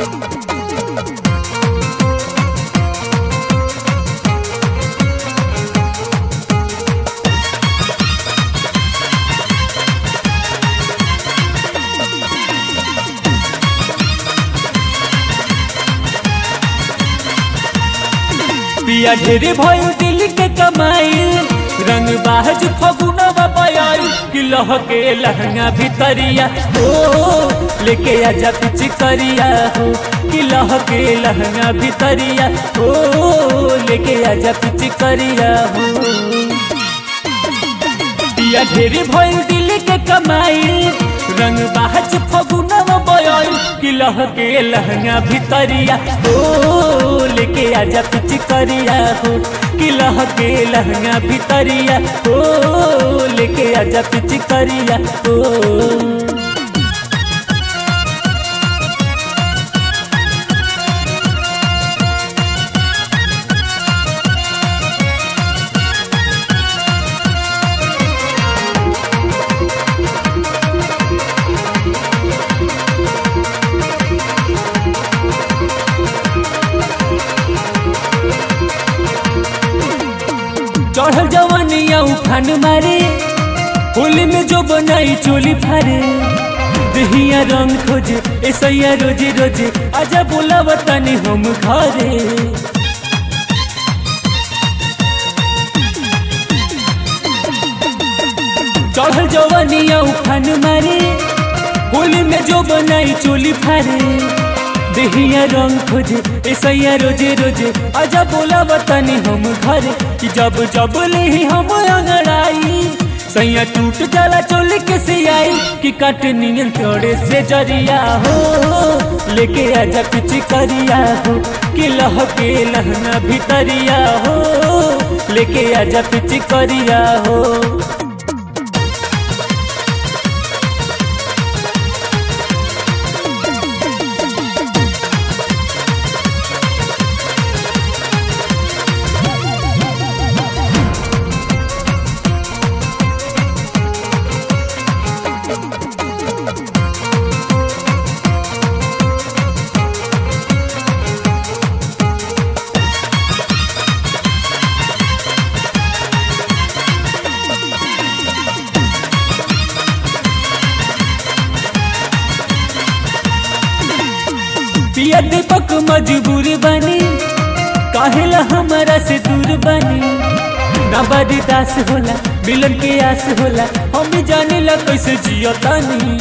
पिया ढेरे भइल दिल के कमाई रंग बाज फगुनवा बयाई कि लहके लहंगा भितरिया हो लेके आजा पिचकरिया हो कि लहके लहंगा भितरिया हो लेके आजा पिचकरिया हो पिया ढेरे भइल दिल के कमाई रंग बाज फगुनवा बयाई कि लहके लहंगा भितरिया हो लेके आजा पिचकरिया हो कि लहके लहंगा भितरिया हो लेके आजा पिचकरिया हो चढ़ल जवानिया उफान मारे होली में जो बनाई चोली फारे दहिया रंग खोजे ऐसा रोजे रोजे आजा बोला बतानी हम घरे चढ़ल जवानिया उफान मारे होली में जो बनाई चोली फारे दहिया रंग खोजे ऐसा रोजे रोजे आजा बोला बतानी हम घरे कि जब जब ले हम अंगड़ाई सैया टूट जाला चोली के सियाई कि काट नियन तोड़े से जरिया हो लेके आजा कुछ करिया हो कि लहके लहना भितरिया हो लेके आजा कुछ करिया हो पिया दीपक मजबूर बनी काहेला हमारा से दूर बनी ना बड़ी दास होला मिलन के आस होला हम भी जाने ला कैसे जियो तानी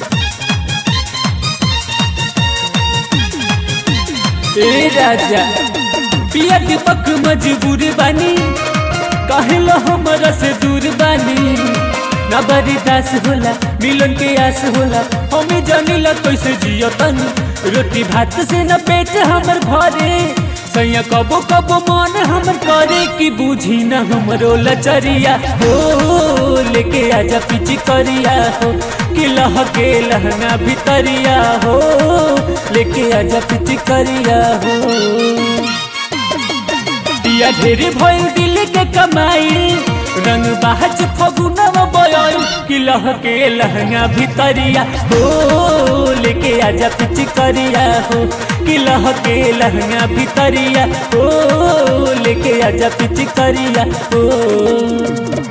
ए राजा पिया दीपक मजबूर बनी काहेला हमारा से दूर बनी ना बड़ी दास होला मिलन के आस होला हम भी जाने ला कैसे जियो तानी रोटी भात से न पेट हमर भरे सैया कबो कबो मन हमर करे कि बूझी न हमरो लचरिया हो लेके आजा पिची करिया हो कि लहके लहना भितरिया हो लेके आजा पिची करिया हो पिया ढेरे भइल दिल के कमाई रंग बाज फगुनवा बयाई कि लहके लहंगा भितरिया हो लेके आजा पिचकरिया हो कि लहके लहंगा भितरिया हो लेके आजा पिचकरिया हो